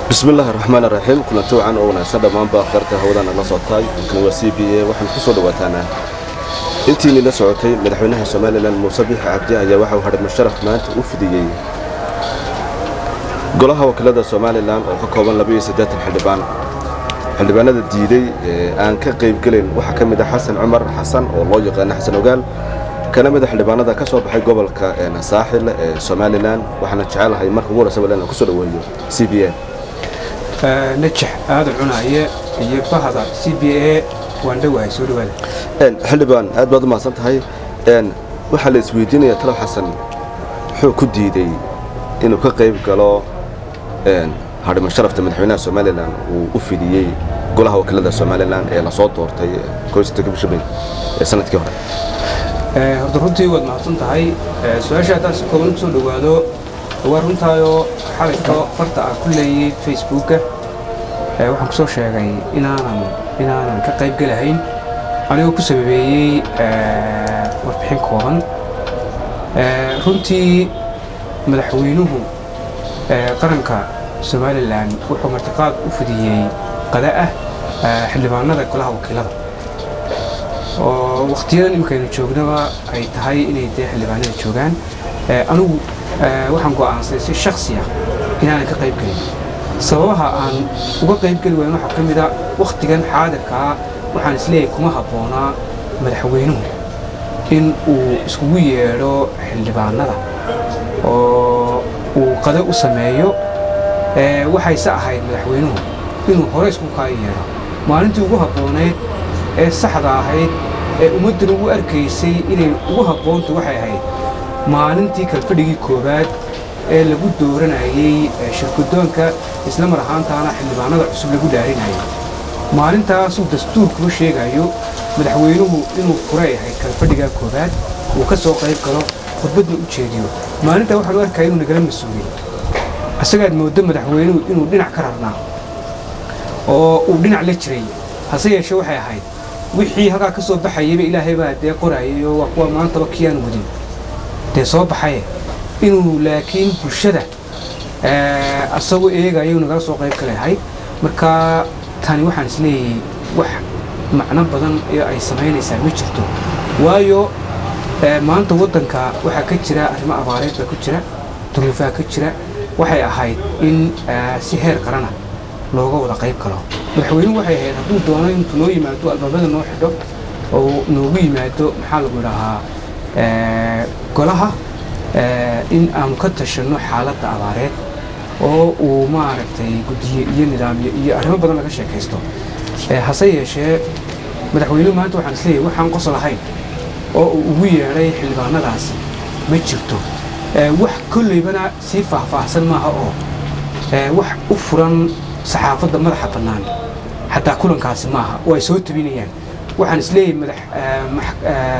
bismi illaahi raxmaan raxiim kulanti wacan oo wanaagsan dhammaanba kheyrta hawadana la socotay halkani waa c b a waxaan ku soo dhawaataanaa intiinii la socotay madaxweynaha somalilan muuse biix cabdi ayaa waxa uu hadhay musharaf maanta u fidiyey golaha wakiilada somalilan oo ka kooban xildhibaan xildhibaanada diiday ee aan ka qaybgelayn waxaa ka mid a xasan cumar xasan oo loo yaqaana xasan ogaal kana mida xildhibaanada ka soo baxay gobolka saaxil ee somalilan waxaana jecelahay marka ugu horeysa walaal aan ku soo dhaweeyo c b a najax aadan cunaaye iyo bahda c b a waan dhowahay soo dhawaada xildhibaan aad baad u mahadsan tahay waxaa la isweydiinaya talow xasan muxuu ku diiday inuu ka qayb galo hadhimo sharafta madaxweynaha somalilan uu u fidiyey golaha wakiilada somalilan ee lasoo doortay bishabey ee sanadkii hore horta runtii waad mahadsan tahay su-aasha haddaan si kooban kusoo dhowaado waa runtaayoo xalayto farta aan ku leeyey facebooka waxaan ku soo sheegay inaanan inaanan ka qayb gelahayn anigoo ku sababeeyey warbixin kooban runtii madaxweynuhu qaranka somalilan wuxuu martiqaad u fidiyey qada ah xildhibaanada golaha wakiilada oo wakhtiyadan imikaynu joognaba ay tahay inay dee xildhibaanada joogaan anigu waxaan go'aansaday si shaksi ah inaanan ka qayb gelin sababaha aan uga qayb geli wayn waxaa ka mida wakhtigan xaadirkaa waxaan isleeyahay kuma habboonaa madaxweynuhu in uu iskugu yeedho xildhibaanada oo uu qado u sameeyo waxayse ahayd madaxweynuhu inuu hore isku kaa yeedho maalintii ugu habbooneed ee saxda ahayd ee ummaddan ugu arkaysay inay ugu habboontu waxay ahayd maalintii kalfadhigii koowaad ee lagu dooranayey shirkudoonka isla mar ahaantaana xildhibaanada cusub lagu dhaarinayay maalintaasuu dastuurkuma sheegayo madaxweynuhu inuu furay ahayd kalfadhigaa koowaad uu ka soo qayb galo khudbadna u jeediyo maalintaa waxaan u arkaya inuu nagala mas-uuliyey isagaad mooddo madaxweynuhu inuu dhinac ka rarnaa oo uu dhinac la jiray hase yeeshee waxay ahayd wixii halkaa ka soo baxayaba ilaahay baa dee qoraayay oo waa kuwa maantaba kiyaan wadin dee soo baxaye inuu laakiin bulshada asagoo eegayo nagala soo qayb kaleahay marka tani waxaan isleeyahay wax macno badan ee ay samaynaysaa ma jirto waayo maanta waddanka waxaa ka jira arrimo abaareed baa ku jira duruufaha ka jira waxay ahayd in si heer qarana looga wada qayb galo madaxweynuhu waxay ahayd hadduu doono intuu noo yimaado albaabada noo xidho oo noogu yimaado maxaa lagu idhahaa golaha in aanu ka tashanno xaaladda abaareed oo uu maaragtay guddiye iyo nidaamyo iyo arrimo badan laga sheekaysto hase yeeshee madaxweynuhu maanta waxaan isleeyahay waxaan qosol ahayn oo uu ugu yeedhay xildhibaanadaasi ma jirto wax kolleybana sii faahfaahsan maaha oo wax u furan saxaafadda madaxa bannaan xataa kulankaasi maaha oo ay soo tabinayaan waxaan isleeyahay madax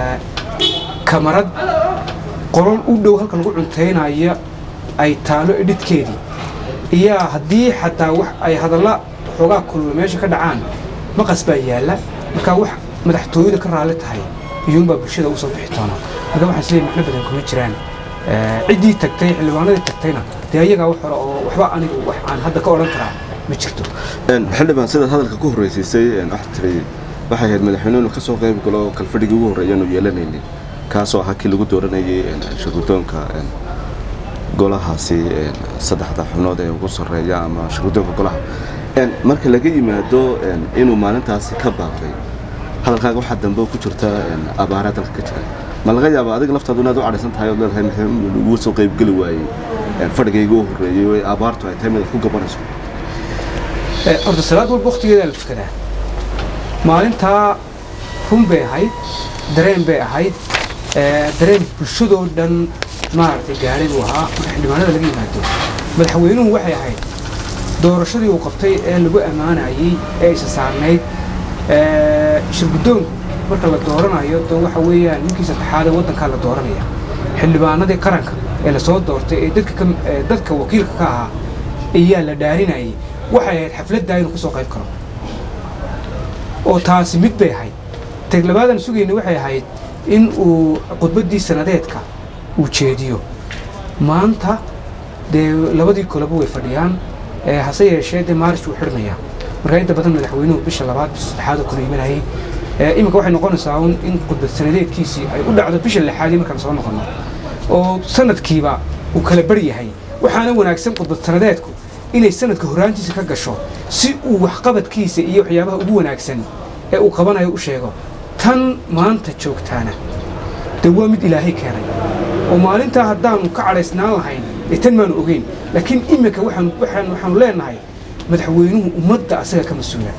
kamarad qolol u dhow halka lagu cuntaynaya ay taalo edhidkeedii iyaa haddii xataa wax ay hadalla xoogaa kulula meesha ka dhacaan maqas baa yaalla markaa wax madaxtooyada ka raalli tahay iyuunbaa bulshada u soo bixi doona marka waxaan isleeyahay macno badan kuma jiraan ciddii tagtay xildhibaanadii tagtayna dee ayagaa wax hore oo waxba anigu wax aan hadda ka odhan karaa ma jirto xildhibaan sidaad hadalka ku horreysiisay waxaa tiri waxay ahayd madaxweynuhu inuu ka soo qayb galo kalfadhigii ugu horreeya aanu yeelanaynay kaasoo ahaa kii lagu dooranayay shirgudoonka golahaasi saddexda xubnood ee ugu sarreeya ama shirgudoonka golaha marka laga yimaado inuu maalintaasi ka baaqday hadalkaaga waxaa dambe ku jirta abaara dalka ka jira ma laga yaaba adiga laftaadu inaad u cadhaysan tahay ood leedahay madaxweynuhu ugu soo qaybgeli waayey fadhigayga u horreeyey oo abaartu ay tahay mid aad ku gabanayso horta salaad walba wakhtigeedaa la tukadaa maalintaa run bay ahayd dareen bay ahayd dareen bulshadoo dhan maaragtay gaadhay buu ahaa marka xildhibaanada laga yimaado madaxweynuhu waxay ahayd doorashadii uu qabtay ee lagu ammaanayey ee isa saarnayd shirgudoonku marka la dooranayo de waxa weeyaan ninkii saddexaadee waddankaa la dooranaya xildhibaanadii qaranka ee lasoo doortay ee dadka wakiilka ka ahaa ayaa la dhaarinayay waxay ahayd xafladdaa inuu ka soo qayb karo oo taasi mid bay ahayd teg labaadan sugayna waxay ahayd in uu khudbaddii sanadeedka uu jeediyo maanta dee labadii koleba way fadhiyaan hase yeeshee dee maaris wuu xidhmayaa marka inta badan madaxweynuhu bisha labaad bisha saddexaad oo kale imanayay iminka waxay noqonaysaa un in khudbad sanadeedkiisii ay u dhacdo bisha lixaadii markaan soo noqono oo sanadkiiba uu kala bar yahay waxaana wanaagsan khudbad sanadeedku inay sanadka horraantiisa ka gasho si uu waxqabadkiisa iyo waxyaabaha ugu wanaagsan ee uu qabanayo u sheego tan maanta joogtaana dee waa mid ilaahay keenay oo maalintaa haddaanu ka cadhaysnaan lahayn dee tan maanu ogeyn laakiin iminka waxaanu waxaanu waxaanu leenahay madaxweynuhu ummadda asaga ka mas-uula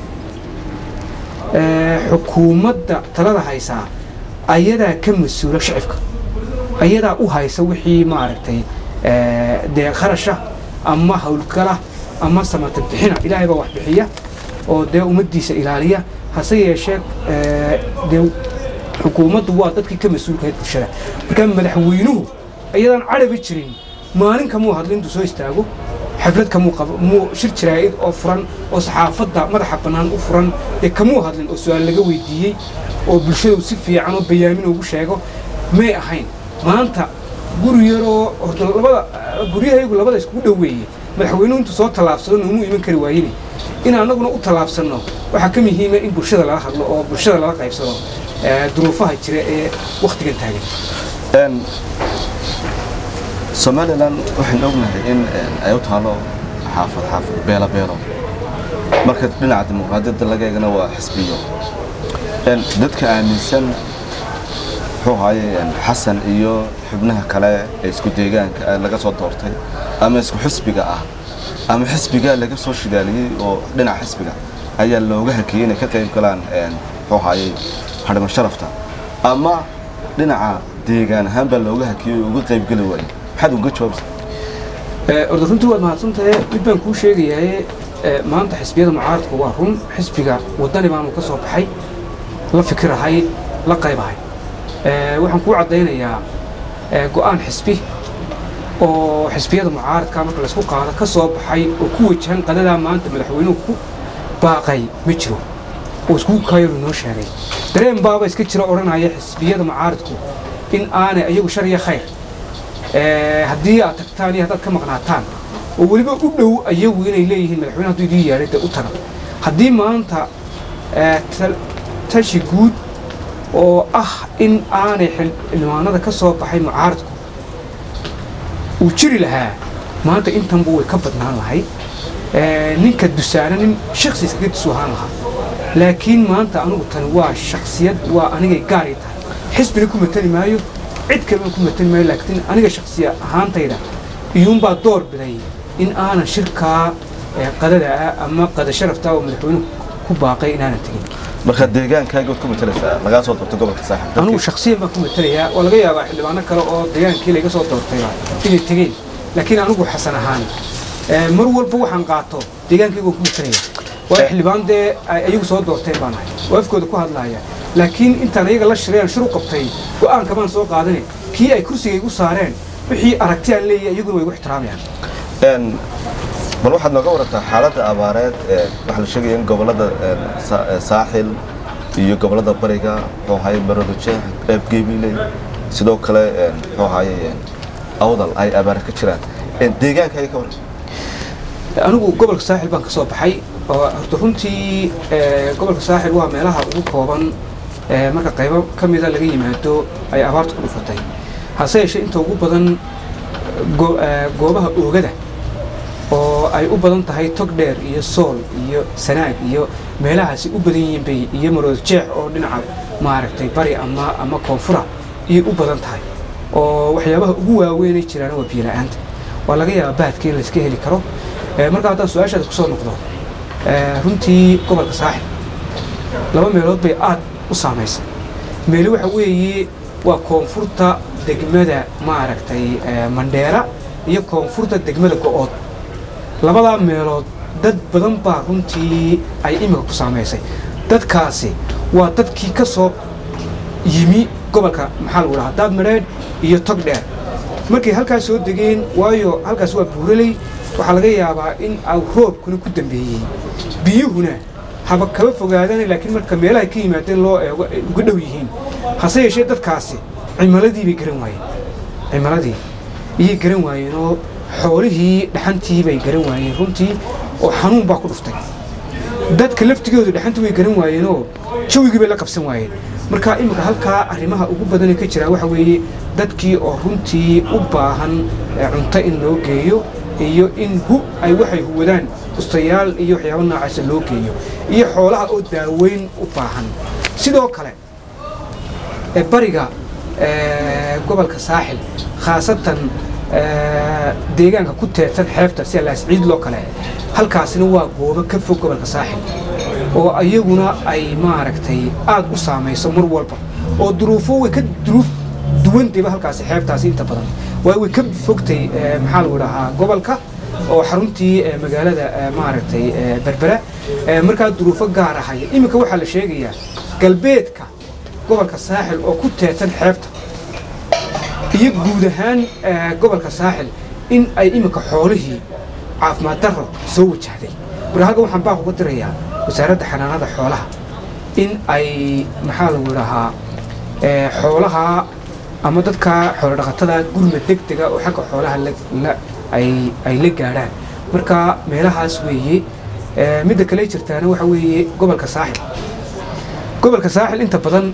xukuumadda talada haysaa ayadaa ka mas-uula shacibka ayadaa u haysa wixii maaragtay dee qarasha ama howlgala ama samata bixina ilaahay baa wax bixiya oo dee ummaddiisa ilaaliya hase yeeshee dee xukuumaddu waa dadkii ka mas-uulkahayd bulshada marka madaxweynuhu ayadaan carabi jirin maalin kamuu hadlo intuu soo istaago xaflad kamuu qabo muu shir jaraa'id oo furan oo saxaafadda madaxa bannaan u furan dee kamuu hadlin oo su-aal laga weydiiyey oo bulshadu si fiican oo bayaamin ugu sheego may ahayn maanta guri yaroo horta labada guryahaygu labada iskugu dhoweeye madaxweynuhu intuu soo tallaabsado noomuu iman kari waayine in annaguna u tallaabsanno waxaa ka muhiima in bulshada lala hadlo oo bulshada lala qaybsado duruufaha jira ee wakhtigan taagan somalilan waxaynu ognahay in ay u taalo xaafad xaafad beelo beelo marka dhinaca dimuqraadiyadda laga eegana waa xisbiyo dadka aaminsan muxuu ahaye xasan iyo xubnaha kale ee isku deegaanka laga soo doortay ama isku xisbiga ah ama xisbigaa laga soo shidaaliyey oo dhinaca xisbiga ayaa looga hakiyey inay ka qayb galaan muxuu ahaye hadhima sharafta ama dhinaca deegaan ahaan baa looga hakiyey oo uga qayb geli waayey maxaad uga jawaabsa orda runtii waad mahadsantahe mid baan kuu sheegayaye maanta xisbiyada mucaaradku waa run xisbiga waddani baanu ka soo baxay la fikirahay la qaybahay waxaan kuu caddaynayaa go'aan xisbi oo xisbiyada mucaaradka marka laysku qaado ka soo baxay oo ku wajahan qadadaa maanta madaxweynuhu ku baaqay ma jiro oo iskugu kaayaru noo sheegay dareen baaba iska jira odhanaya xisbiyada mucaaradku in aanay ayagu shar iyo khayr haddii aad tagtaan iyo haddaad ka maqnaataan oo weliba u dhow ayagu inay leeyihiin madaxweyne hadduu idii yeedhay dee u taga haddii maanta tashi guud oo ah in aanay xildhibaanada ka soo baxay mucaaradku uu jiri lahaa maanta intanba way ka badnaan lahay ninka dusaana nin shaksi iskaga dusu ahaan lahaa laakiin maanta anigu tani waa shaksiyad waa anigay gaaray tahay xisbina ku matali maayo cid kalena ku matali maayo laakiin aniga shaksiya ahaantayda iyuunbaa door biday in aanan shirkaa qadada ah ama qada sharafta oo madaxweynuhu ku baaqay inaanan tegin marka deegaankaagood ku matalaysaa lagaa soo doortay gobolka saaxib anigu shaksiyan baan ku matalayaa waa laga yaabaa xildhibaano kale oo deegaankii laga soo doortayba inay tegeen laakiin anigu xasan ahaan mar walba waxaan qaato deegaankayga waan ku matalaya waa xildhibaan dee ay ayagu soo doorteen baan ahay oo afkooda ku hadlaaya laakiin intaan ayaga la shirayaan shir u qabtay go'aanka baan soo qaadane kii ay kursiga igu saareen wixii aragti aan leeyahay iyaguna way igu ixtiraamayaan bal waxaad nooga warantaa xaaladda abaareed waxaa la sheegaya in gobollada saaxil iyo gobollada bariga muxuu ahaye marodojeex qeybgeebiley sidoo kale muxuu ahaye awdal ay abaare ka jiraan deegaankaaga ka waran anigu gobolka saaxil baan ka soo baxay oo horta runtii gobolka saaxil waa meelaha ugu kooban marka qaybo ka mida laga yimaado ay abaartu ku dhufatay hase yeeshee inta ugu badan goobaha oogada oo ay u badan tahay tog dheer iyo sool iyo sanaag iyo meelahaasi u badan yihiin bay iyo marood jeex oo dhinaca maaragtay bari ama ama koonfura iyay u badan tahay oo waxyaabaha ugu waaweynay jiraana waa biyo la-aanta waa laga yaabaa baadka in layska heli karo marka haddaan su-aashaada kusoo noqdo runtii gobolka saaxib laba meelood bay aad u saamaysay meeli waxa weeye waa koonfurta degmada maaragtay mandheera iyo koonfurta degmada go-ood labadaa meelood dad badan baa runtii ay imika ku saamaysay dadkaasi waa dadkii ka soo yimi gobolka maxaa lagu dhahaa daad madheedh iyo tog dheer markay halkaas soo degeen waayo halkaas waa buuraley waxaa laga yaabaa in au roobkuna ku dambeeyey biyuhuna haba kaba fogaadaan laakiin marka meelahay ka yimaadeen loo eego ay uga dhow yihiin hase yeeshee dadkaasi cimiladii bay garan waayeen cimiladii iyay garan waayeen oo xoolihii dhaxantii bay garan waayeen runtii oo xanuun baa ku dhuftay dadka laftigoodu dhaxantii way garan waayeenoo jawigii bay la qabsan waayeen marka iminka halkaa arrimaha ugu badanee ka jira waxa weeye dadkii oo runtii u baahan cunto in loo geeyo iyo in hu ay waxay huwadaan ustayaal iyo waxyaaba noocaasa loo geeyo iyo xoolaha oo daaweyn u baahan sidoo kale bariga gobolka saaxil khaasatan deegaanka ku teedsan xeebta sida laasciid loo kale halkaasina waa goobo ka fog gobolka saaxil oo ayaguna ay maaragtay aad u saamayso mar walba oo duruufo way ka duruuf duwantayba halkaasi xeebtaasi inta badan waa way ka fogtay maxaa lagu dhahaa gobolka oo xaruntii magaalada maaragtay berbera markaa duruufo gaar ahaya iminka waxaa la sheegayaa galbeedka gobolka saaxil oo ku teedsan xeebta iyo guud ahaan gobolka saaxil in ay iminka xoolihii caafimaad darro soo wajahday marka halkan waxaan baaq uga dirayaa wasaaradda xanaanada xoolaha in ay maxaa lagu dhahaa xoolaha ama dadka xoolo dhaqatada gurma deg dega oo xagga xoolaha ay la gaadhaan marka meelahaas weeye midda kale jirtaana waxa weeye gobolka saaxil gobolka saaxil inta badan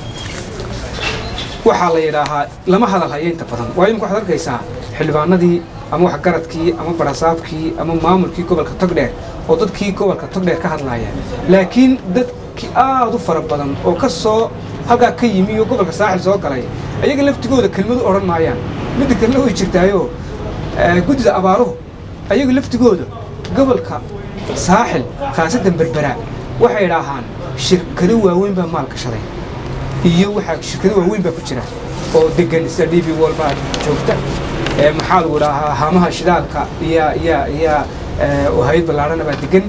waxaa la yidhaahaa lama hadal haya inta badan waa imika waxaad arkaysaa xildhibaanadii ama waxgaradkii ama barasaabkii ama maamulkii gobolka togdheer oo dadkii gobolka togdheer ka hadlaaya laakiin dadkii aad u fara badan oo ka soo halkaa ka yimi oo gobolka saaxil soo galay ayaga laftigooda kelmadu odhan maayaan midda kalena way jirtaayoo guddida abaaruhu ayaga laftigooda gobolka saaxil khaasatan berbera waxay idhaahaan shirkado waaweyn baa maal gashaday iyo waxaa shirkado waaweyn baa ku jira oo degan sida d b wol baa joogta maxaa lagu dhahaa haamaha shidaalka iyo iyo iyo hayad ballaarhana baa degan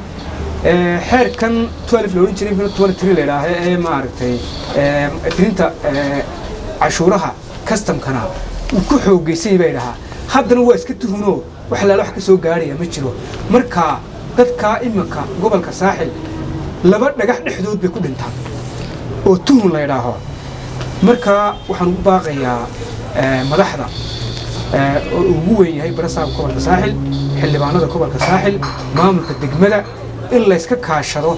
xeerkan twelve la odhan jiray twenty three la idhaaha ee maaragtay tirinta cashuuraha customkana uu ku xoogeysay bay dhahaa haddana waa iska tuhunoo wax laala wax ka soo gaarhaya ma jiro marka dadkaa iminka gobolka saaxil laba dhagax dhexdood bay ku dhintaan oo tuhun la idhaaho marka waxaan ugu baaqayaa madaxda oo ugu weyn yahay barasaabka gobolka saaxil xildhibaanada gobolka saaxil maamulka degmada in layska kaashado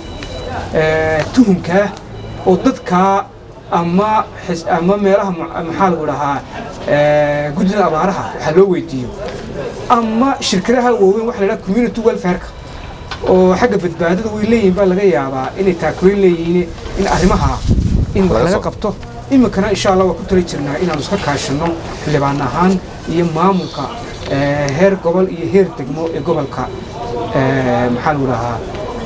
tuhunkaa oo dadkaa ama ama meelaha maxaa lagu dhahaa guddida abaaraha waxaa loo weydiiyo ama shirkadaha waaweyn waxa la dhaha community welfareka oo xagga badbaadada way leeyihin baa laga yaabaa inay taakuleyn leeyihiin in arrimaha in wax laga qabto iminkana insha allah waa ku tali jirnaa inaanu iska kaashano xildhibaan ahaan iyo maamulka heer gobol iyo heer degmo ee gobolka maxaa lagu dhahaa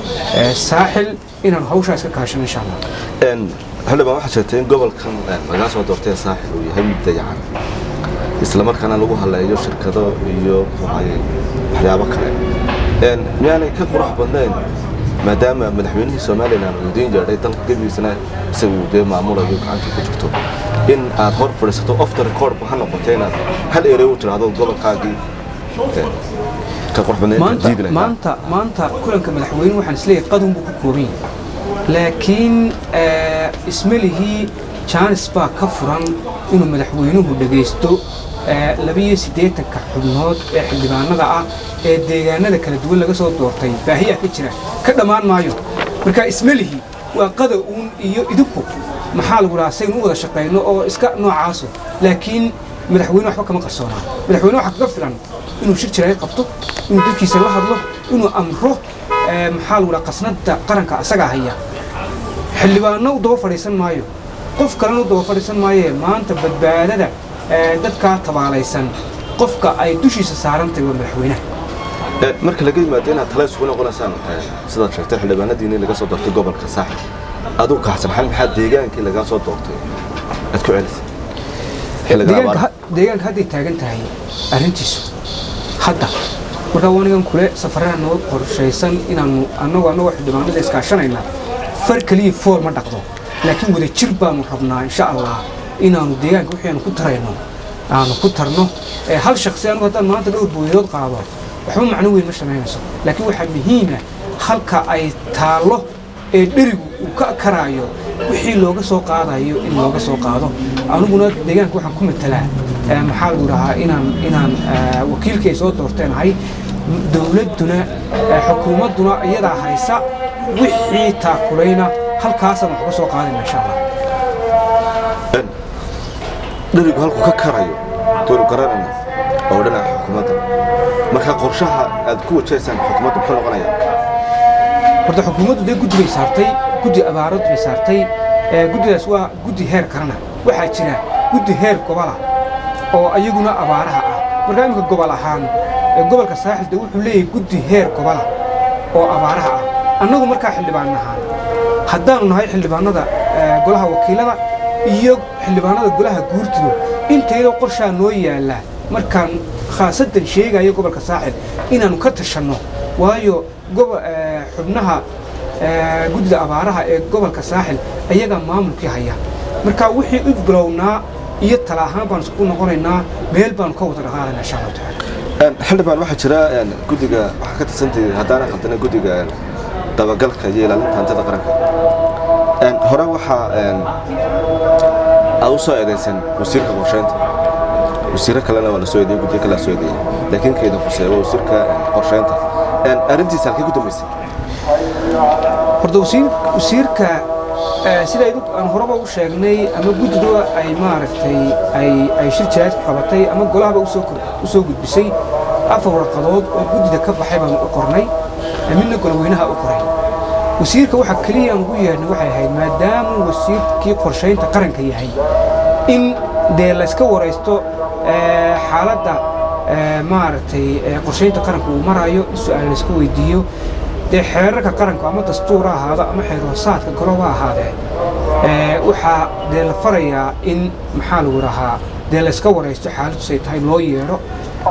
saaxil inaanu hawshaa iska kaashano insha allah xildhibaan waxaa sheegtay in gobolkan lagaa soo doortay saaxil uu yahay mid dayacan islamarkaana lagu haleeyo shirkado iyo waxyaabo kale miyaanay ka qurux badnayn maadaama madaxweynihii somalilan uu idiin yeedhay dalka gebigiisana isaga uu dee maamulayo gacanta ku jirto in aad hor fadhiisato off the record ha noqotay inaad hal erey u tidhaahdo gobolkaagii ka qurux badnayn maanta maanta kulanka madaxweynuhu waxaan isleeyahay qadun buu ku kooban yahay laakiin ismalihii jaanis baa ka furan inuu madaxweynuhu dhegaysto labiyo siddeetanka xubnood ee xildhibaanada ah ee deegaanada kala duwan laga soo doortay baahiyaa ka jira ka dhammaan maayo marka ismelihi waa qada uun iyo idinku maxaa lagu dhahaa saynu u wada shaqayno oo iska noocaaso laakiin madaxweyne waxba kama qarsoonaa madaxweyne waxaa kaga filan inuu shir jiraay qabto inuu dadkiisa la hadlo inuu amro maxaa lagu dhaha qasnada qaranka asagaa haya xildhibaanno u daba fadhiisan maayo qof kalena u daba fadhiisan maayee maanta badbaadada dadkaa tabaalaysan qofka ay dushiisa saarantahay waa madaxweynaha marka laga yimaado inaad tala isugu noqonaysaan sidaad sheegtay xildhibaanadiini laga soo doortay gobolka saaxil aduu kaxsan maxal maxaa deegaankii lagaa soo doortay aad ku celisay deegaanka hadday taagan tahay arrintiisu hadda markaa wanigan kule safarada noo qorshaysan inaanu anagoo annagoo xildhibaanada iskaashanayna far keliya fool ma dhaqdo laakiin wada jir baanu rabnaa insha allah inaanu deegaanka wixii aanu ku tarayno aanu ku tarno hal shaksi anigu haddaan maanta dhowr booyadood qaado waxba macno weyn ma samaynayso laakiin waxaa muhiima halka ay taallo ee dherigu uu ka karaayo wixii looga soo qaadayo in looga soo qaado aniguna deegaanka waxaan ku matalaa maxaa lagu dhahaa inaan inaan wakiilkii ay soo doorteen ahay dowladduna xukuumadduna iyadaa haysa wixii taakulayna halkaasaan wax ka soo qaadayna insha allah dherigu halkuu ka karayo doonu garanayna oo dhinaca xukuumadda marka qorshaha aad ku wajahaysaan xukuumadda muxuu noqonayaa horta xukuumaddu dee guddi bay saartay guddi abaarad bay saartay guddidaas waa guddi heer karana waxaa jira guddi heer gobola oo ayaguna abaaraha ah markaa iminka gobol ahaan gobolka saaxil dee wuxuu leeyahay guddi heer gobola oo abaaraha ah annagu markaa xildhibaan ahaan haddaanu nahay xildhibaanada golaha wakiilada iyo xildhibaanada golaha guurtidu intayda qorshaa noo yaalla markaan khaasadan sheegayo gobolka saaxil inaannu ka tashanno waayo xubnaha guddida abaaraha ee gobolka saaxil ayagaa maamulkii haya marka wixii u bilownaa iyo tala ahaan baanu isku noqonaynaa meel baanu ka wada dhaqaalaynaa insha allahu tacaala xildhibaan waxaa jira guddiga waxaa ka tirsantahay haddaana khaldana guddiga dabagalka iyo ilaalinta hantida qaranka hore waxaa aad u soo eedaysan wasiirka qorsheynta wasiiro kalena waa la soo eedeyey guddiga kale la soo eedeeyey laakiin keeda fuseeya waa wasiirka qorsheynta arrintiisa halkay ku dambaysay horta wasiirka sida aan horeba u sheegnay ama guddidu ay maaragtay ay shir jiraad ku qabatay ama golahaba u soo gudbisay afar warqadood oo guddida ka baxay baanu u qornay midna goloweynaha u qoray wasiirka waxa keliya aan ugu yeedhnay waxay ahayd maadaamuu wasiirkii qorshaynta qaranka yahay in dee layska waraysto xaaladda maaragtay qorshaynta qaranka uu maraayo in su-aal layska weydiiyo dee xeerarka qaranku ama dastuura ahaado ama xeerhoosaadka goloba ahaadee waxaa dee la farayaa in maxaa lagu dhahaa dee layska waraysto xaaladusay tahay loo yeedho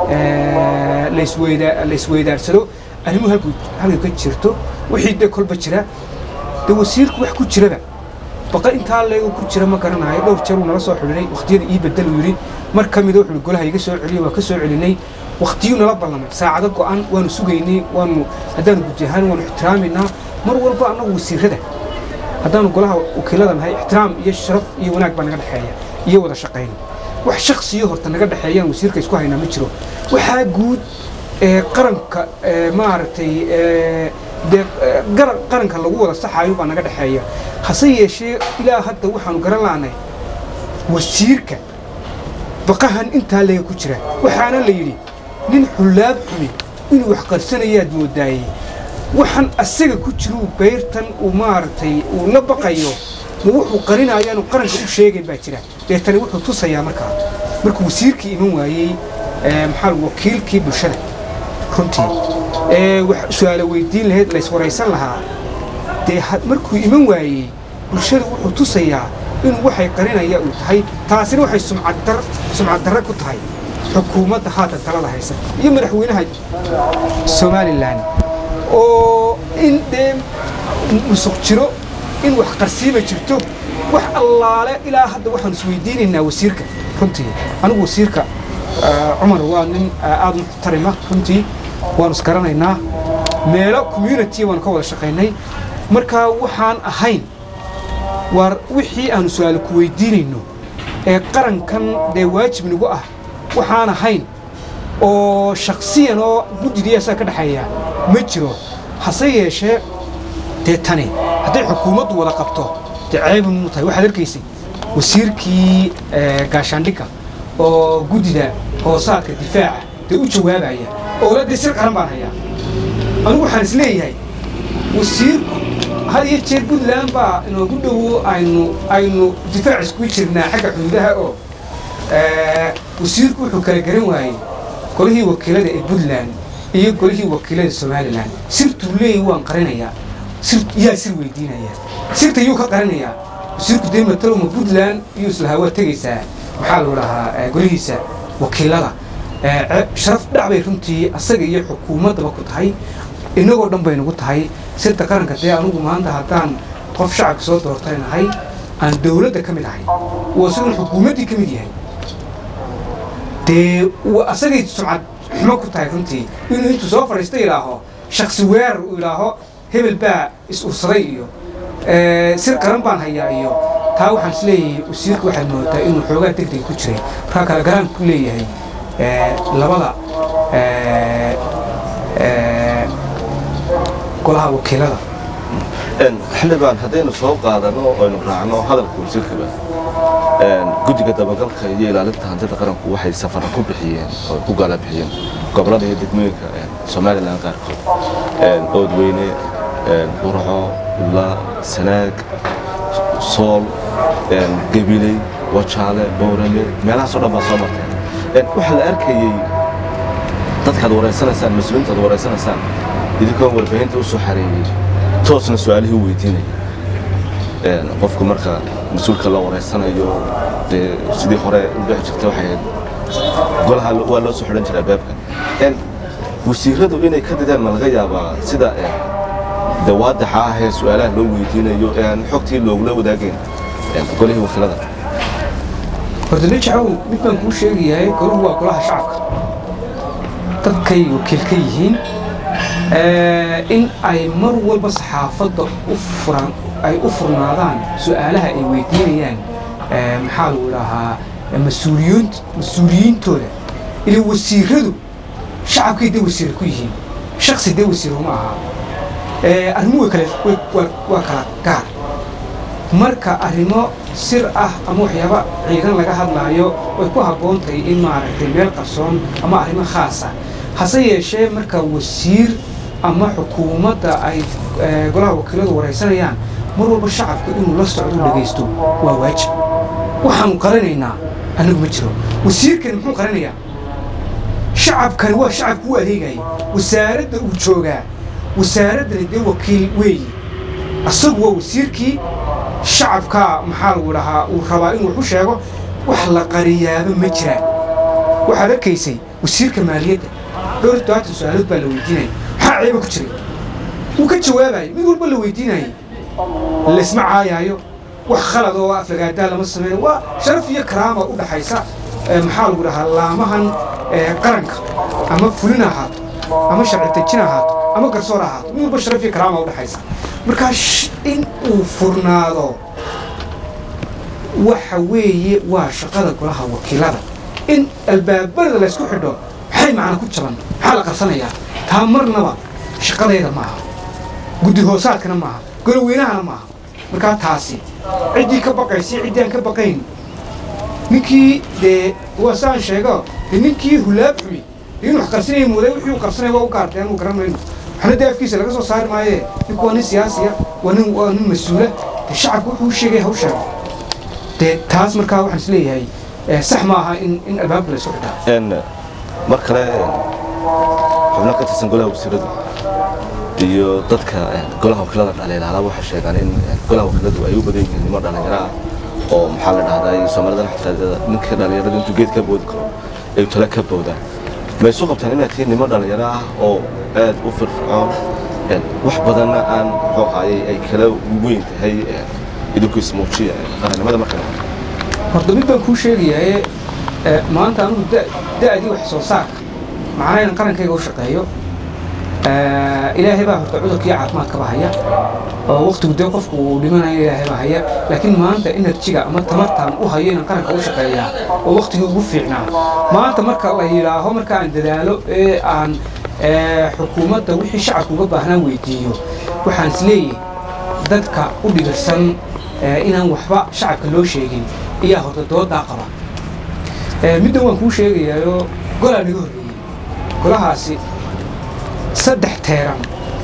laysweydaarsado arrimuhu halkay ka jirto wixii dee kolba jira dee wasiirku wax ku jiraba baqa intaa leego ku jira ma garanayo dhowr jeer uu nala soo xidhinay wakhtiyada ii bedel uu yidhi mar ka mida wuxuu golaha iga soo celiyo waa ka soo celinay wakhtiyuu nala ballamay saacado go'an waanu sugaynay waanu haddaanu guddi ahaan waanu ixtiraaminaa mar walba annagu wasiirrada haddaanu golaha wakiilada nahay ixtiraam iyo sharaf iyo wanaag baa naga dhexeeya iyo wada shaqayn wax shaksiyo horta naga dhexeeyaan wasiirka isku haynaa ma jiro waxaa guud ee qaranka maaragtay dee qaranka lagu wada saxaayo baa naga dhexeeya hase yeeshee ilaa hadda waxaanu garan laanay wasiirka baqahan intaa lega ku jira waxaana la yidhi nin xullaab xumi inuu wax qarsanayaad moodaayey waxaan asaga ku jiruu beyrtan uu maaragtay uu la baqayo ma wuxuu qarinayaanu qaranka u sheegayn baa jira deetani wuxuu tusayaa markaa markuu wasiirkii iman waayey maxaa wakiilkii bulshada runtii ee wax su-aalo weydiin lahayd layswaraysan lahaa dee markuu iman waayey bulshada wuxuu tusayaa inuu waxay qarinaya uu tahay taasina waxay sumcaddar sumcaddarre ku tahay xukuumadda haatan talada haysa iyo madaxweynaha somalilan oo in dee musuq jiro in wax qarsiima jirto wax allaale ilaa hadda waxaan isweydiinaynaa wasiirka runtii anigu wasiirka cumar waa nin aad u muxtarima runtii waanu isgaranaynaa meelo community waanu ka wada shaqaynay marka waxaan ahayn waar wixii aanu su-aalo ku weydiinayno ee qarankan dee waajib nagu ah waxaan ahayn oo shaksiyan oo guddidiiasaa ka dhexeeya ma jiro hase yeeshee dee tani hadday xukuumaddu wada qabto dee ceebi muu tahay waxaad arkaysay wasiirkii gaashaandhigga oo guddida hoosaadka difaaca dee u jawaabaya oo la dee sir qaran baan hayaa anigu waxaan is leeyahay wasiirku had iyo jeer puntland baa inoogu dhowo aynu aynu difaac iskugu jirnaa xagga xuduudaha oo wasiirku wuxuu kala garan waayey golihii wakiilada ee puntland iyo golihii wakiilada somalilan sirtuu leeyahy waan qarinayaa sir yaa sir weydiinaya sirta yuu ka qarinayaa wasiirku dee matalowma puntland iyuu islahaa waa tegaysaa maxaa lagu dhahaa golihiisa wakiilada sharaf dhac bay runtii asaga iyo xukuumaddaba ku tahay innagoo dhan bay nagu tahay sirta qaranka dee anugu maanta haddaan qof shacabka soo doortay nahay aan dowladda ka mid ahay uu isaguna xukuumaddii ka mid yahay dee asagay sumcad xumo ku tahay runtii inuu intuu soo fadhiista idhaaho shaksi weerar uu idhaaho hebel baa is ursaday iyo sir qaran baan hayaa iyo taa waxaan is leeyahay wasiirka waxaad moodaa inuu xoogaa degdeg ku jiray markaa kale garaan ku leeyahay labada golaha wakiilada xildhibaan haddaynu soo qaadano aynu raacno hadalka wasiirkaba guddiga dabagalka iyo ilaalinta hantida qaranku waxay safara ku bixiyeen oo ku gaala bixiyeen gobollada iyo degmooyinka somalilan qaarkood oodweyne burco ula sanaag sool gabiley wajaale boorame meelahaasoo dhan baa soo marteen waxaa la arkayey dadkaad wareysanaysaan mas-uuliintaad wareysanaysaan idinkoon warbaahinta u soo xareeyey toosna su-aalihii u weydiinaya qofku marka mas-uulka la wareysanayo dee sidii hore u dhexi jirta waxay ahayd golaha waa loo soo xidhan jiraa baabka wasiiradu inay ka didaan ma laga yaabaa sida de waadaxa ah ee su-aalaha loo weydiinayo ee aan xogtii loogula wadaagayn golihii wakiilada horta najacow mid baan kuu sheegayahay golahu waa golaha shacabka dadkay wakiil ka yihiin in ay mar walba saxaafadda u furan ay u furnaadaan su-aalaha ay weydiinayaan maxaa lagu dhahaa mas-uuliyiin mas-uuliyiintooda ila wasiiradu shacabkay dee wasiira ku yihiin shaksi dee wasiiro ma aha arrimo way kale waa kala gaar marka arrimo sir ah ama waxyaaba ciidan laga hadlaayo way ku habboon tahay in maaragtay meel qarsoon ama arrimo khaas ah hase yeeshee marka wasiir ama xukuumadda ay golaha wakiiladu waraysanayaan mar walba shacabku inuu la socdo dhegaysto waa waajib waxaanu qaranaynaa annagu ma jiro wasiirkani muxuu qaranayaa shacabkani waa shacabku u adeegaya wasaaradda uu joogaa wasaaraddani dee wakiil weeyi asagu waa wasiirkii shacabkaa maxaa lagu dhahaa uu rabaa inuu wax u sheego wax la qariyaaba ma jiraan waxaad arkaysay wasiirka maaliyadda dhowr todobaatan su-aalood baa la weydiinaya maxaa ceeba ku jiray wuu ka jawaabayo mid walba la weydiinayay laysma caayaayo wax khalad oo aflagaadaa lama samaynayo waa sharaf iyo karaama u dhaxaysa maxaa lagu dhahaa laamahan qaranka ama fulin ahaato ama sharci dejin ahaato ama garsoor ahaato mid walba sharaf iyo karaama u dhaxaysa markaa in uu furnaado waxa weeye waa shaqada golaha wakiilada in albaabada laysku xidho maxay macna ku jaban maxaa la qarsanayaa taa marnaba shaqadayda ma aha guddi hoosaadkana maaha golaweynahana maaha markaa taasi ciddii ka baqaysa ciddii aan ka baqayn ninkii dee waa saan sheego dee ninkii hulaab xumi dee inuu wax qarsanaya mooday wixii uu qarsanaya waa u gaartay anu garan mayno waxna dee afkiisa laga soo saari maaye ninku waa nin siyaasiya waa nin waa nin mas-uula dee shacabku wuxuu u sheegaya ha u sheego dee taas markaa waxaan is leeyahay sax ma aha in in albaabka la isku xidhaa mar kale xubno ka tirsan golaha wasiiradu iyo dadka golaha wakiilada dhaliilaalaa waxay sheegaan in golaha wakiiladu ay u badan yihiin nimo dhalinyaro ah oo maxaa la dhahdaa soomaalidana xitaa ninka dhalinyarada intuu geed ka boodi karo ay tale ka boodaan ma isu qabtaan inaad tihiin nimo dhalinyaro ah oo aad u firfircoon wax badanna aan muxuu ahaayey ay kala weyn tahay idinku ismuujiya qarannimada marka horta mid baan kuu sheegayaye maanta anugu da'dii wax soo saarka macnaa inaan qarankayga u shaqeeyo ilaahay baa horta cudurkii caafimaadkaba haya oo waktigu dee qofku uu dhimanayo ilaahay baa haya laakiin maanta enerjiga ama tamartaan u hayo inaan qaranka u shaqeeyaa oo waktigii ugu fiicnaa maanta marka la yidhaaho marka aan dadaalo ee aan xukuumadda wixii shacabku uga baahnaan weydiiyo waxaan is leeyahay dadka u dhibirsan inaan waxba shacabka loo sheegin ayaa horta doodaa qaba middan waan kuu sheegayaayoo golaa naga horreeyey golahaasi saddex teeran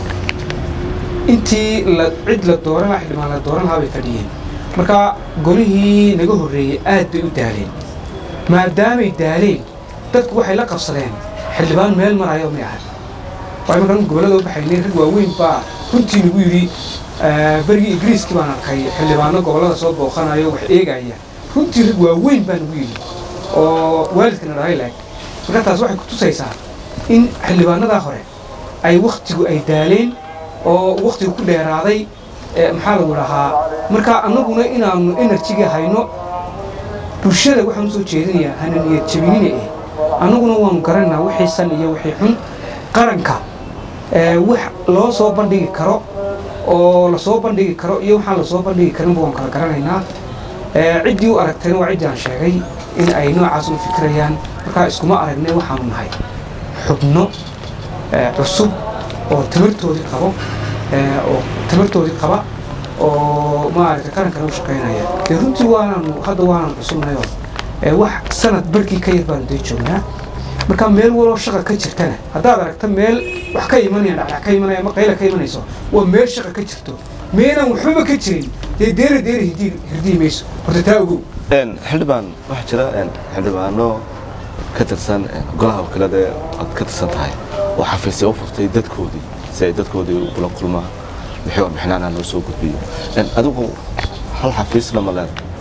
intii la cid la dooran lahaa xildhibaan la dooran lahaa bay fadhiyeen marka golihii naga horreeyey aad bay u daaleen maadaamay daaleen dadku waxay la qabsadeen xildhibaan meel marayo may ahay waayo markaan gobollada u baxaynay rag waaweyn baa runtii nagu yidhi berigii ingiriiskii baan arkay xildhibaano gobollada soo booqanayo wax eegaya runtii rag waaweyn baa nagu yidhi oo waalidkana dhalay laag marka taas waxay ku tusaysaa in xildhibaanadaa hore ay wakhtigu ay daaleen oo wakhtigu ku dheeraaday maxaa lagu dhahaa marka annaguna inaannu enerjigii hayno bulshada waxaan usoo jeedinayaa hana niyad jabinina eh annaguna waanu garanaynaa wixii san iyo wixii xun qaranka wax loo soo bandhigi karo oo lasoo bandhigi karo iyo waxaan lasoo bandhigi karinba waan kala garanaynaa ciddii u aragtayna waa ciddii aan sheegay in ay noocaas u fikirayaan markaa iskuma aragnay waxaanu nahay xubno cusub oo tamartoodii qabo oo tamartoodii qaba oo maaragtay qarankana u shaqaynaya dee runtii waanaanu hadda waanaanu cusubnayoo wax sanad barkii ka yar baanu dee joognaa marka meel waloo shaqa ka jirtana haddaad aragta meel wax ka imanaya dhacdhac ka imanaya ama qayla ka imanayso waa meel shaqa ka jirto meelaan waxbaba ka jirin dee deera deera hirdii hirdii mayso horta taa ogow xildhibaan waxaa jira xildhibaano ka tirsan golaha wakiilada aad ka tirsan tahay oo xafiisya u furtay dadkoodii si ay dadkoodii ula kulmaan wixii warbixinaana loo soo gudbiyo adigu hal xafiisna ma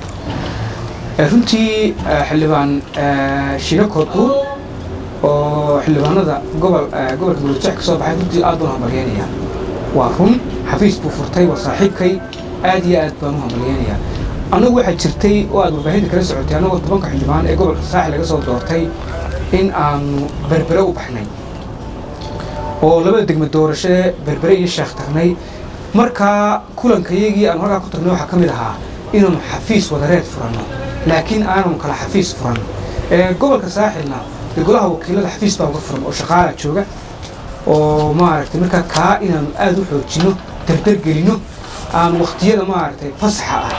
leeda runtii xildhibaan shiga koodbuur oo xildhibaanada gobol gobolka murujex ka soo baxay runtii aad baan hambalyeynaya waa run xafiis buu furtay waa saaxiibkay aad iyo aad baan u hambalyeynaya annagu waxaa jirtay oo aad warbaahinta kala socotay annagoo tobanka xildhibaan ee gobolka saaxil laga soo doortay in aanu berbere u baxnay oo labada degmo doorashee berbere iyo sheekh tagnay markaa kulankayagii aanu halkaa ku tagnay waxaa ka mid ahaa inaanu xafiis wadareed furanno laakiin aananu kala xafiis furanno gobolka saaxilna dee golaha wakiilada xafiis baa uga furan oo shaqaala jooga oo maaragtay markaa kaa inaanu aada u xoojinno dardargelinno aanu wakhtiyada maaragtay fasaxa ah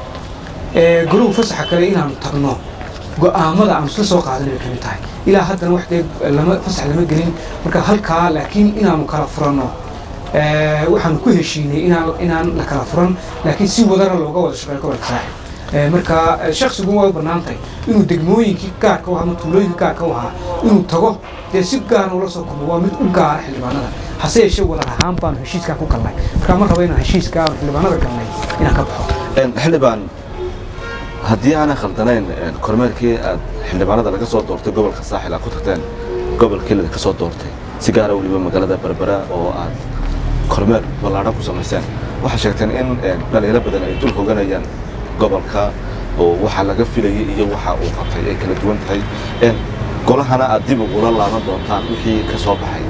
ee goluhu fasaxa kale inaanu tagno go'aamada aanu isla soo qaadan bay ka mid tahay ilaa haddana wax dee lama fasax lama gelin marka halkaa laakiin inaanu kala furanno waxaanu ku heshiinay inaan inaan la kala furan laakiin si wadana looga wada shaqeeyo gobolka saaxib marka shaksigu waa u bannaantahay inuu degmooyinkii gaarka u ahaa ama tuulooyinkii gaarka u ahaa inuu tago dee si gaara ula soo kulmo waa mid u gaara xildhibaanada hase yeeshee wadar ahaan baanu heshiiskaa ku galnay marka ma rabo inaan heshiiska aanu xildhibaanada galnay inaan ka baxo xildhibaan haddii aanay khaldanayn kormeerkii aad xildhibaanada laga soo doortay gobolka saaxil aad ku tagteen gobolkii laga soo doortay si gaara weliba magaalada berbera oo aad kormeer ballaadhan ku samayseen waxaa sheegteen in dhaliilo badan ay dul hoganayaan gobolka oo waxa laga filayay iyo waxa uu qabtay ay kala duwan tahay golahana aad dib ugula laaban doontaan wixii ka soo baxay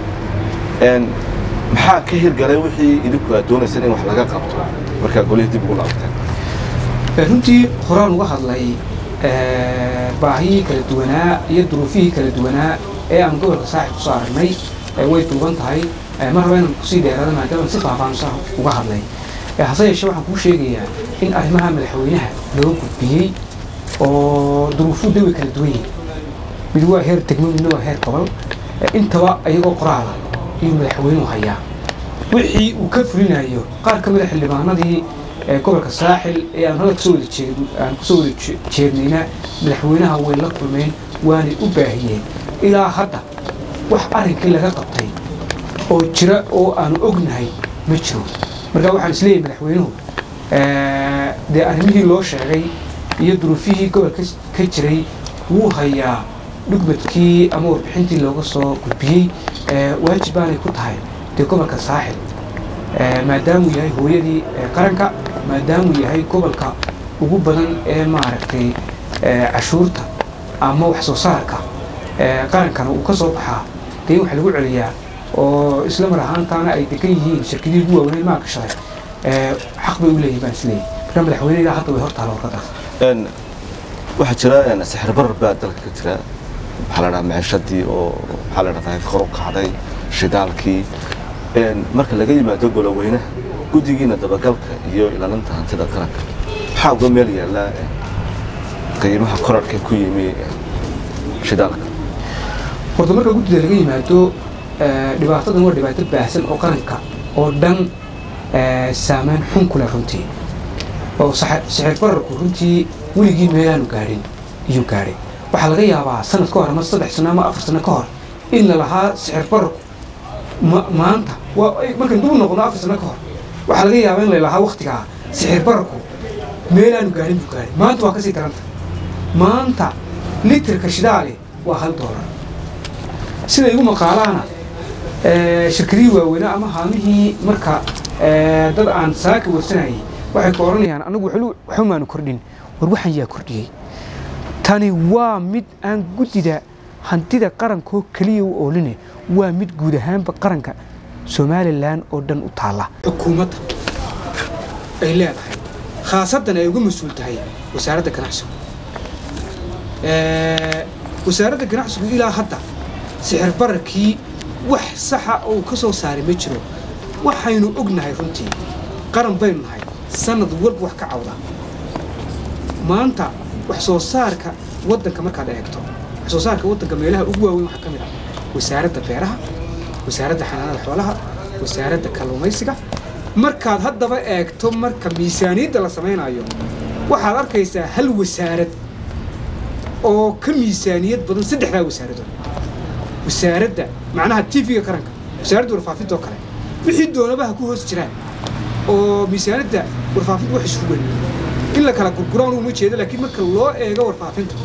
maxaa ka hirgalay wixii idinku aad doonayseen in wax laga qabto markaa golihii dib ugu laabateen runtii horaan uga hadlay baahiyii kala duwanaa iyo duruufihii kala duwanaa ee aan gobolka saaxib kusoo aragnay way duuban tahay mar raba inaan kusii dheeraada maadaama si faahfaahsan uga hadlay hase yeeshee waxaan kuu sheegayaa in arrimaha madaxweynaha loo gudbiyey oo duruufuhu de way kala duwan yihin mid waa heer degmo midna waa heer gobol intaba iyagoo qoraala ayuu madaxweynuhu hayaa wixii uu ka fulinayo qaar ka mida xildhibaanadii gobolka saaxil ee aan hadda kasoo wada jeed aan kusoo wada jeednayna madaxweynaha way la kulmeen waanay u baahiyeen ilaa hadda wax arrinkii laga qabtay oo jira oo aanu ognahay ma jiro marka waxaan isleeyahay madaxweynuhu dee arrimihii loo sheegay iyo duruufihii gobolka ka jiray wuu hayaa dhugmadkii ama warbixintii looga soo gudbiyey waajib baanay ku tahay dee gobolka saaxil maadaamuu yahay hooyadii qaranka maadaamuu yahay gobolka ugu badan ee maaragtay cashuurta ama wax soo saarka qarankana uu ka soo baxaa dee in wax lagu celiyaa oo isla mar ahaantaana ay degan yihiin shirkadihii ugu waaweyn maa gashaday xaq bay u leeyihin baan isleeyahy marka madaxweyne ilaa hadda way hortaala warqadaas waxaa jira sixir barar baa dalka ka jira maxaa la dhahaa maciishadii oo maxaa la dhahdaa kor u kacday shidaalkii marka laga yimaado goloweynaha guddigiina dabagalka iyo ilaalinta hantida qaranka maxaa uga meel yaallaa qiimaha korarka ku yimi shidaalka horta marka guddida laga yimaado dhibaatadan waa dhibaato baahsan oo qaranka oo dhan saameyn xun ku leh runtii oo sixir bararku runtii weligii meelaanu gaadhin iyuu gaadhay waxaa laga yaabaa sanad ka hor ama saddex sano ama afar sano ka hor in la lahaa sixir bararku maanta markaan dub noqono afar sano ka hor waxaa laga yaabaa in la lahaa waktigaa sixir bararku meelaanu gaadhin buu gaadhay maanta waa kasii daranta maanta litirka shidaale waa hal doolar sida igu maqaalaana shirkadihii waaweynaa ama haamihii marka dad aan saaka warsanayay waxay ku odhanayaan anagu waxumaanu kordhin war waxaan yaa kordhiyey tani waa mid aan guddida hantida qarankoo keliya u ooline waa mid guud ahaanba qaranka somalilan oo dhan u taalla xukuumadda ay leedahay khaasadan ay uga mas-uul tahay wasaaradda ganacsigu wasaaradda ganacsigu ilaa hadda sixir bararkii wax saxa oo ka soo saaray ma jiro waxaynu ognahay runtii qaran baynu nahay sanad walba wax ka cawda maanta wax soo saarka waddanka markaad eegto wax soo saarka waddanka meelaha ugu waaweyn waxaa ka mid ah wasaaradda beeraha wasaaradda xanaanada xoolaha wasaaradda kalluumaysiga markaad haddaba eegto marka miisaaniyadda la samaynayo waxaad arkaysaa hal wasaarad oo ka miisaaniyad badan saddexdaa wasaaradood wasaaradda macnaha tv-ga qaranka wasaaradda warfaafinta oo kale wixii doonabaha ku hoos jiraan oo miisaaniyadda warfaafinta wax isugan in la kala gurguraan uma jeedo laakiin marka loo eego warfaafinta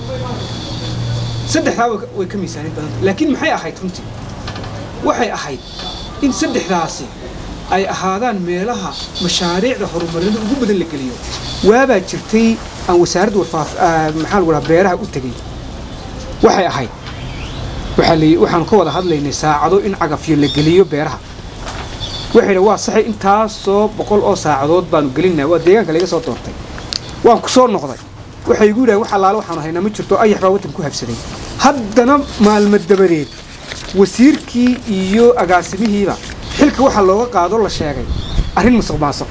saddexdaa way ka miisaaniyad badanta laakiin maxay ahayd runtii waxay ahayd in saddexdaasi ay ahaadaan meelaha mashaariicda horumarinada ugu badan la geliyo waabaa jirtay aan wasaaradda warfaaf maxaa lagu dhaha beeraha u tegey waxay ahayd waxaa la waxaan ka wada hadlaynay saacado in cagafyo la geliyo beeraha waxay dha waa saxay intaasoo boqol oo saacadood baanu gelinaa waa deegaanka laga soo doortay waan ku soo noqday waxay igu yidhahay wax allaale waxaanu haynaa ma jirto ayax baa waddan ku habsaday haddana maalmo dabadeed wasiirkii iyo agaasimihiiba xilka waxaa looga qaado la sheegay arrin musuq maasuq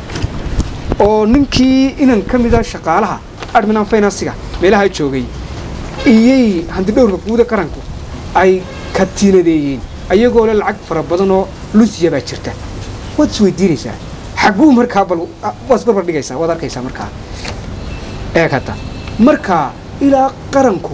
oo ninkii inan ka mida shaqaalaha adminan finansiga meelaha joogay iyay hantidhowrka guuda qaranku ay katiinadeeyeen ayagoo le lacag fara badanoo lunsiya baa jirta waad isweydiinaysaa xagguu markaa bal waad isbarbar dhigaysaa waad arkaysaa markaa eeg hadda markaa ilaa qaranku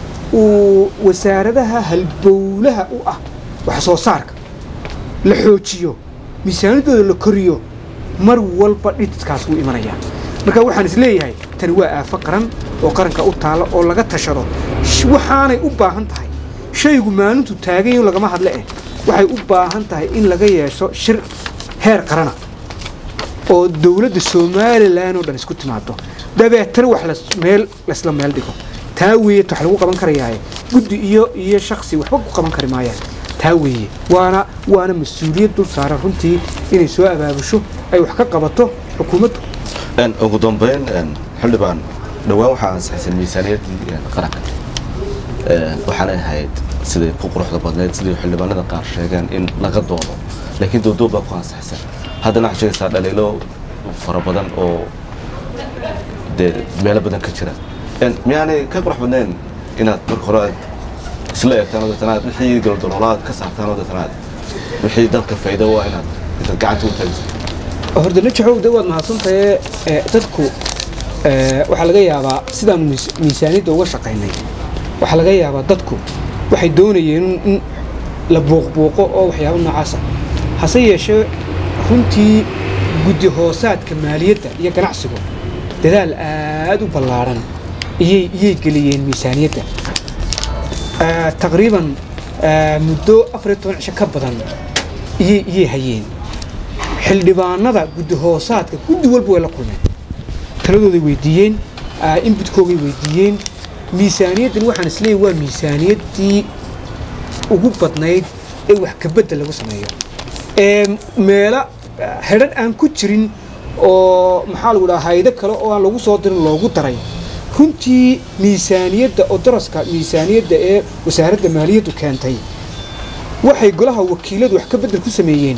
uu wasaaradaha halbowlaha u ah wax soo saarka la xoojiyo miisaanadooda la koriyo mar walba dhididkaas wuu imanayaa marka waxaan is leeyahay tani waa aafo qaran oo qaranka u taalla oo laga tashado waxaanay u baahan tahay shaygu maalintu taagan yahin lagama hadle eh waxay u baahan tahay in laga yeesho shir heer qarana oo dowladda somalilan oo dhan isku timaado dabeetana wax las meel laysla meel dhigo taa weeye wax lagu qaban karayaaye guddi iyo iyo shaksi waxba ku qaban kari maayaan taa weeye waana waana mas-uuliyad dul saaran runtii inay soo abaabusho ay wax ka qabato xukuumaddu ugu dambeyn xildhibaan dhowaan waxaa ansaxsan miisaaniyaddii qaranka waxaanay ahayd siday ku quruxda badneyd sidai xildhibaanada qaar sheegeen in laga doodo laakiin doodoob baa ku ansaxsan haddana waxaad sheegaysaa dhaliilo fara badan oo dee meelo badan ka jira miyaanay ka qurux badnayn inaad marka hore aad isla eegtaan oo deetana aad wixii goldoloolaad ka saartaan oo deetana aad wixii dalka faa'iido waa inaad intaad gacanta u taagisa horda najaxow de waad mahadsantahe dadku waxaa laga yaabaa sidaanu miisaaniyadda uga shaqaynay waxaa laga yaabaa dadku waxay doonayeen in la buuqbuuqo oo waxyaabo noocaasa hase yeeshee runtii guddi hoosaadka maaliyadda iyo ganacsigu dadaal aad u ballaaran iyay iyay geliyeen miisaaniyadda taqriiban muddo afar iyo toban cisho ka badan iyay iyay hayeen xildhibaanada guddi hoosaadka guddi walba way la kulmeen taladooday weydiiyeen inbutkoogay weydiiyeen miisaaniyaddan waxaan isleeyahy waa miisaaniyaddii ugu badnayd ee wax kabedel lagu sameeyo meelo hedhan aan ku jirin oo maxaa lagu dhaha haydo kale oo aan lagu soo dirin loogu daray runtii miisaaniyadda oo daraska miisaaniyadda ee wasaaradda maaliyaddu keentay waxay golaha wakiiladu wax ka bedel ku sameeyeen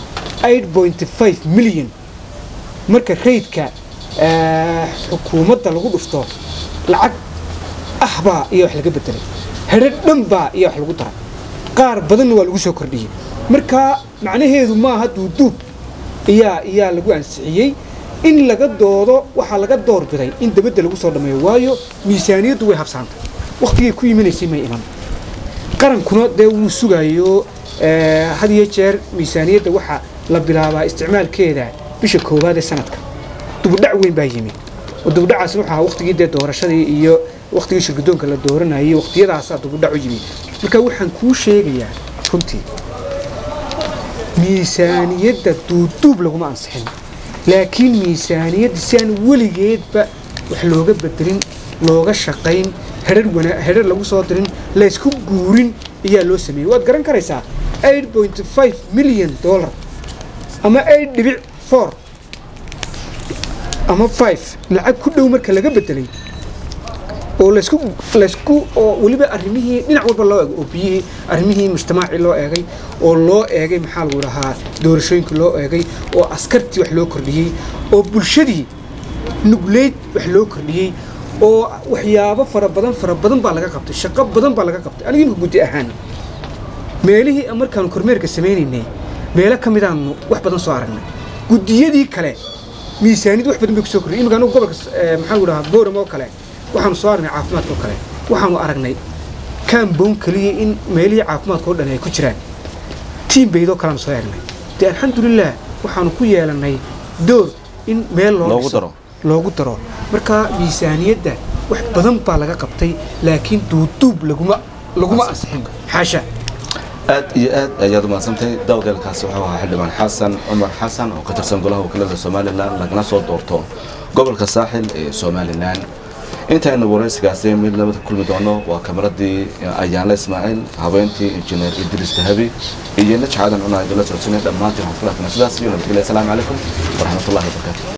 milyan marka raydka xukuumadda lagu dhufto lacag ahbaa iyo wax laga bedelay hedho dhanbaa iyo wax lagu daray qaar badanna waa lagu soo kordhiyey marka macnaheedu maaha duuduub iyaa iyaa lagu ansixiyey in laga doodo waxaa laga doorbiday in dabadda lagu soo dhammeeyo waayo miisaaniyaddu way habsaantay wakhtigay ku imanaysay may iman qarankuna dee wuu sugayo had iyo jeer miisaaniyadda waxaa la bilaabaa isticmaalkeeda bisha koowaad ee sanadka dubudhac weyn baa yimi oo dubudhacaasna wuxuu ahaa waqtigii dee doorashadii iyo waqtigii shirgudoonka la dooranayay waqtiyadaasaa dubudhac u yimi marka waxaan kuu sheegayaa runtii miisaaniyadda duuduub laguma ansixin laakiin miisaaniyadda si aan weligeedba wax looga bedelin looga shaqayn hedhar wana hedhar lagu soo dirin laysku guurin ayaa loo sameeyey waad garan karaysaa milyan dollar ama dhibic for ama five lacag ku dhow marka laga bedelay oo laysku laysku oo weliba arrimihii dhinac walba loo eegay oo biyihii arrimihii mujtamaacii loo eegay oo loo eegay maxaa lagu dhahaa doorashooyinkii loo eegay oo askartii wax loo kordhiyey oo bulshadii nugleyd wax loo kordhiyey oo waxyaabo fara badan fara badan baa laga qabtay shaqo badan baa laga qabtay aniga imika guddi ahaan meelihii markaanu kormeerka sameynaynay meelo ka midaanu wax badan soo aragnay guddiyadii kale miisaaniyad wax badan bay kusoo kordhiyay imika anugu gobolka eh, maxaa lagu dhahaa booram oo kale waxaanu soo aragnay caafimaadka oo kale waxaanu aragnay kaamboon keliya in meelihii caafimaadka oo dhan ay ku jiraan tiim baydoo kaleanu soo eegnay dee alxamdulilah waxaanu ku yeelannay door in meel loo Loogu dhiso, daro. loogu daro marka miisaaniyadda wax badan baa laga qabtay laakiin duuduub laguma laguma ansixin xaasha aad iyo aad ayaad umaadsantahay dawdeelkaasi wuxuu ahaa xildhibaan xasan cumar xasan oo ka tirsan golaha wakiilada somalilan lagana soo doorto gobolka saaxil ee somalilan intaynu waraysigaasi mid labada kulmi doono waa kamaradii ayaanle ismaaciil habeentii injineer idriis dahabi iyo najcadan cunaa idinla socodsinay dhammaantiin waxaan ku laafina sidaas iyo nabadgelya asalaamu calaykum waraxmatullahi wabarakaatu